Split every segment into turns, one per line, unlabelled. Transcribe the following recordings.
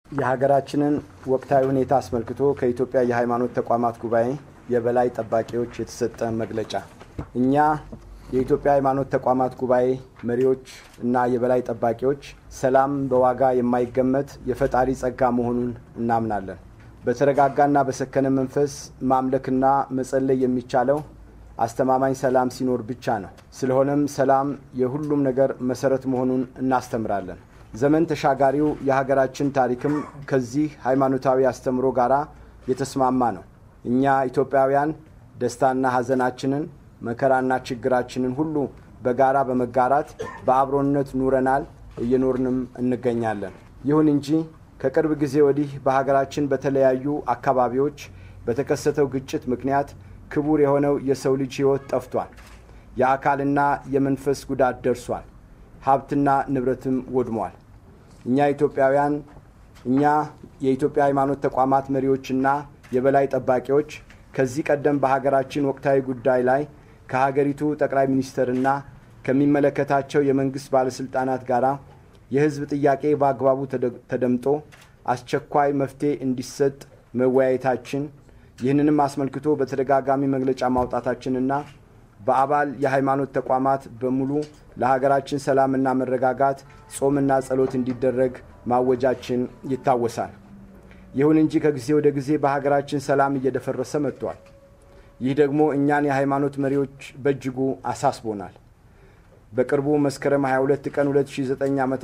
የሀገራችንን ወቅታዊ ሁኔታ አስመልክቶ ከኢትዮጵያ የሃይማኖት ተቋማት ጉባኤ የበላይ ጠባቂዎች የተሰጠ መግለጫ። እኛ የኢትዮጵያ ሃይማኖት ተቋማት ጉባኤ መሪዎች እና የበላይ ጠባቂዎች ሰላም በዋጋ የማይገመት የፈጣሪ ጸጋ መሆኑን እናምናለን። በተረጋጋና በሰከነ መንፈስ ማምለክና መጸለይ የሚቻለው አስተማማኝ ሰላም ሲኖር ብቻ ነው። ስለሆነም ሰላም የሁሉም ነገር መሰረት መሆኑን እናስተምራለን። ዘመን ተሻጋሪው የሀገራችን ታሪክም ከዚህ ሃይማኖታዊ አስተምሮ ጋር የተስማማ ነው። እኛ ኢትዮጵያውያን ደስታና ሐዘናችንን መከራና ችግራችንን ሁሉ በጋራ በመጋራት በአብሮነት ኑረናል፣ እየኖርንም እንገኛለን። ይሁን እንጂ ከቅርብ ጊዜ ወዲህ በሀገራችን በተለያዩ አካባቢዎች በተከሰተው ግጭት ምክንያት ክቡር የሆነው የሰው ልጅ ሕይወት ጠፍቷል። የአካልና የመንፈስ ጉዳት ደርሷል። ሀብትና ንብረትም ወድሟል። እኛ ኢትዮጵያውያን እኛ የኢትዮጵያ ሃይማኖት ተቋማት መሪዎችና የበላይ ጠባቂዎች ከዚህ ቀደም በሀገራችን ወቅታዊ ጉዳይ ላይ ከሀገሪቱ ጠቅላይ ሚኒስትርና ከሚመለከታቸው የመንግስት ባለስልጣናት ጋር የህዝብ ጥያቄ በአግባቡ ተደምጦ አስቸኳይ መፍትሄ እንዲሰጥ መወያየታችን ይህንንም አስመልክቶ በተደጋጋሚ መግለጫ ማውጣታችንና በአባል የሃይማኖት ተቋማት በሙሉ ለሀገራችን ሰላምና መረጋጋት ጾምና ጸሎት እንዲደረግ ማወጃችን ይታወሳል። ይሁን እንጂ ከጊዜ ወደ ጊዜ በሀገራችን ሰላም እየደፈረሰ መጥቷል። ይህ ደግሞ እኛን የሃይማኖት መሪዎች በእጅጉ አሳስቦናል። በቅርቡ መስከረም 22 ቀን 2009 ዓ ም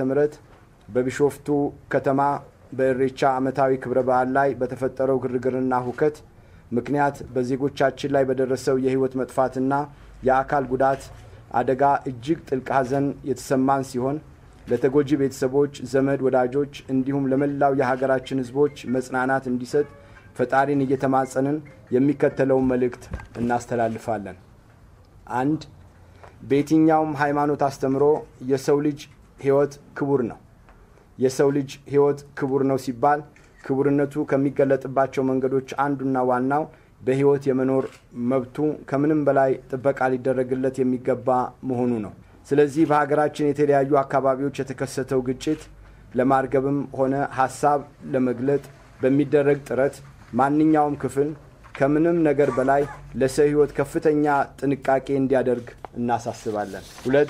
በቢሾፍቱ ከተማ በእሬቻ ዓመታዊ ክብረ በዓል ላይ በተፈጠረው ግርግርና ሁከት ምክንያት በዜጎቻችን ላይ በደረሰው የህይወት መጥፋትና የአካል ጉዳት አደጋ እጅግ ጥልቅ ሐዘን የተሰማን ሲሆን ለተጎጂ ቤተሰቦች፣ ዘመድ ወዳጆች እንዲሁም ለመላው የሀገራችን ህዝቦች መጽናናት እንዲሰጥ ፈጣሪን እየተማጸንን የሚከተለውን መልእክት እናስተላልፋለን። አንድ በየትኛውም ሃይማኖት አስተምሮ የሰው ልጅ ህይወት ክቡር ነው። የሰው ልጅ ህይወት ክቡር ነው ሲባል ክቡርነቱ ከሚገለጥባቸው መንገዶች አንዱና ዋናው በህይወት የመኖር መብቱ ከምንም በላይ ጥበቃ ሊደረግለት የሚገባ መሆኑ ነው። ስለዚህ በሀገራችን የተለያዩ አካባቢዎች የተከሰተው ግጭት ለማርገብም ሆነ ሀሳብ ለመግለጥ በሚደረግ ጥረት ማንኛውም ክፍል ከምንም ነገር በላይ ለሰው ህይወት ከፍተኛ ጥንቃቄ እንዲያደርግ እናሳስባለን። ሁለት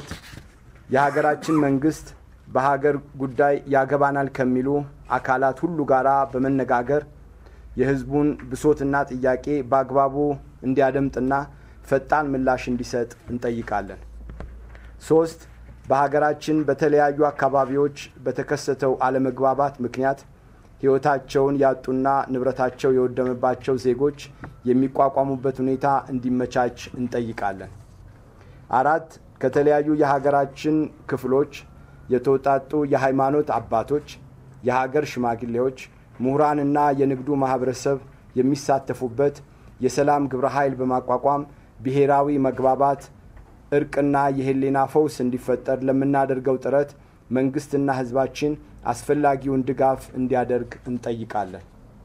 የሀገራችን መንግስት በሀገር ጉዳይ ያገባናል ከሚሉ አካላት ሁሉ ጋር በመነጋገር የህዝቡን ብሶትና ጥያቄ በአግባቡ እንዲያደምጥና ፈጣን ምላሽ እንዲሰጥ እንጠይቃለን። ሶስት በሀገራችን በተለያዩ አካባቢዎች በተከሰተው አለመግባባት ምክንያት ህይወታቸውን ያጡና ንብረታቸው የወደመባቸው ዜጎች የሚቋቋሙበት ሁኔታ እንዲመቻች እንጠይቃለን። አራት ከተለያዩ የሀገራችን ክፍሎች የተውጣጡ የሃይማኖት አባቶች፣ የሀገር ሽማግሌዎች፣ ምሁራንና የንግዱ ማህበረሰብ የሚሳተፉበት የሰላም ግብረ ኃይል በማቋቋም ብሔራዊ መግባባት፣ እርቅና የህሊና ፈውስ እንዲፈጠር ለምናደርገው ጥረት መንግስትና ህዝባችን አስፈላጊውን ድጋፍ እንዲያደርግ እንጠይቃለን።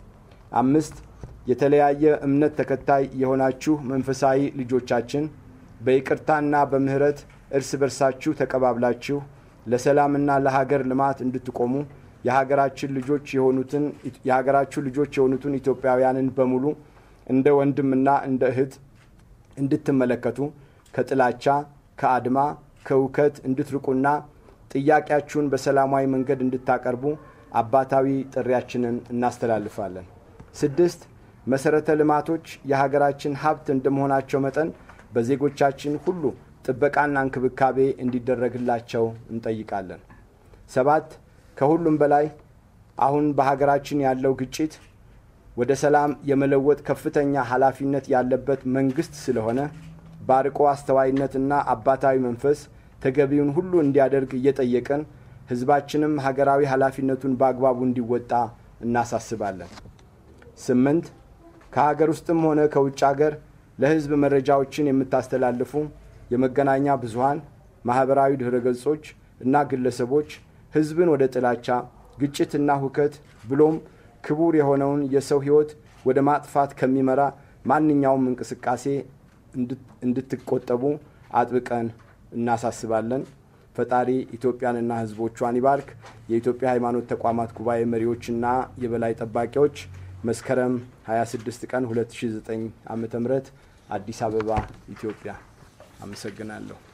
አምስት የተለያየ እምነት ተከታይ የሆናችሁ መንፈሳዊ ልጆቻችን በይቅርታና በምህረት እርስ በርሳችሁ ተቀባብላችሁ ለሰላምና ለሀገር ልማት እንድትቆሙ የሀገራችን ልጆች የሆኑትን የሀገራችሁ ልጆች የሆኑትን ኢትዮጵያውያንን በሙሉ እንደ ወንድምና እንደ እህት እንድትመለከቱ ከጥላቻ፣ ከአድማ፣ ከውከት እንድትርቁና ጥያቄያችሁን በሰላማዊ መንገድ እንድታቀርቡ አባታዊ ጥሪያችንን እናስተላልፋለን። ስድስት መሰረተ ልማቶች የሀገራችን ሀብት እንደመሆናቸው መጠን በዜጎቻችን ሁሉ ጥበቃና እንክብካቤ እንዲደረግላቸው እንጠይቃለን። ሰባት ከሁሉም በላይ አሁን በሀገራችን ያለው ግጭት ወደ ሰላም የመለወጥ ከፍተኛ ኃላፊነት ያለበት መንግስት ስለሆነ በአርቆ አስተዋይነትና አባታዊ መንፈስ ተገቢውን ሁሉ እንዲያደርግ እየጠየቀን ህዝባችንም ሀገራዊ ኃላፊነቱን በአግባቡ እንዲወጣ እናሳስባለን። ስምንት ከሀገር ውስጥም ሆነ ከውጭ ሀገር ለህዝብ መረጃዎችን የምታስተላልፉ የመገናኛ ብዙሃን፣ ማኅበራዊ ድኅረ ገጾች እና ግለሰቦች ህዝብን ወደ ጥላቻ፣ ግጭትና ሁከት ብሎም ክቡር የሆነውን የሰው ህይወት ወደ ማጥፋት ከሚመራ ማንኛውም እንቅስቃሴ እንድትቆጠቡ አጥብቀን እናሳስባለን። ፈጣሪ ኢትዮጵያንና ሕዝቦቿን ይባርክ። የኢትዮጵያ ሃይማኖት ተቋማት ጉባኤ መሪዎችና የበላይ ጠባቂዎች መስከረም 26 ቀን 2009 ዓ.ም አዲስ አበባ ኢትዮጵያ። አመሰግናለሁ።